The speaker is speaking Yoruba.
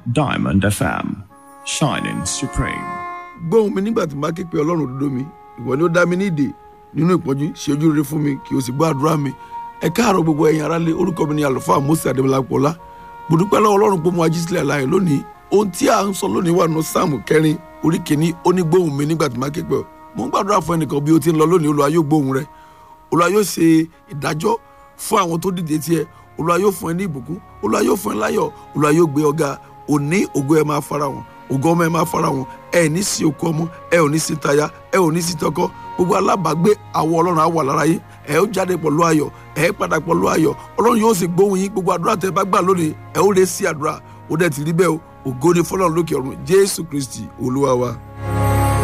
Diamond FM, shining supreme. gbóhùn mi nígbà tí n bá ké pe ọlọ́run òdodo mi ìwọ ni ó dá mi ní ìdè nínú ìpọ́njú ṣe ojú rere fún mi kí o sì gbọ́ àdúrà mi ẹ káàárọ̀ gbogbo ẹ̀yin aráalé orúkọ mi ni àlùfáà mose adébọlápọ̀lá mo dúpẹ́ lọ́wọ́ ọlọ́run pé mo wá jí sílẹ̀ láàyè lónìí ohun tí à ń sọ lónìí wà nù sáàmù kẹrin orí kìíní ó ní gbóhùn mi nígbà tí n bá ké pe ọ mo ń gbàdúrà fún ẹnìkan bí o ti ń lọ lónìí olúwa yóò gbóhùn rẹ olúwa yóò ṣe ìdájọ́ fún àwọn tó dìde tiẹ̀ olúwa yóò fún ẹ ní ìbùkún olúwa yóò fún ẹ láyọ̀ olúwa yóò gbé ọ̀gá òní ògo ẹ máa fara wọn ògo ọmọ ẹ máa fara wọn ẹ ní sí okú ọmọ ẹ ò ní sí táyà ẹ ò ní sí tọkọ gbogbo alábàágbé àwọ ọlọ́run á wà lára yín ẹ ó jáde pẹ̀lú ayọ̀ ẹ padà pẹ̀lú ayọ̀ ọlọ́run yóò sì gbóhùn yín gbogbo àdúrà tẹ bá gbà lónìí ẹ ó lè sí àdúrà ó dẹ̀ ti rí bẹ́ẹ̀ o ògo ni fọlọ́run lókè ọ̀run jésù kristi olúwa wa.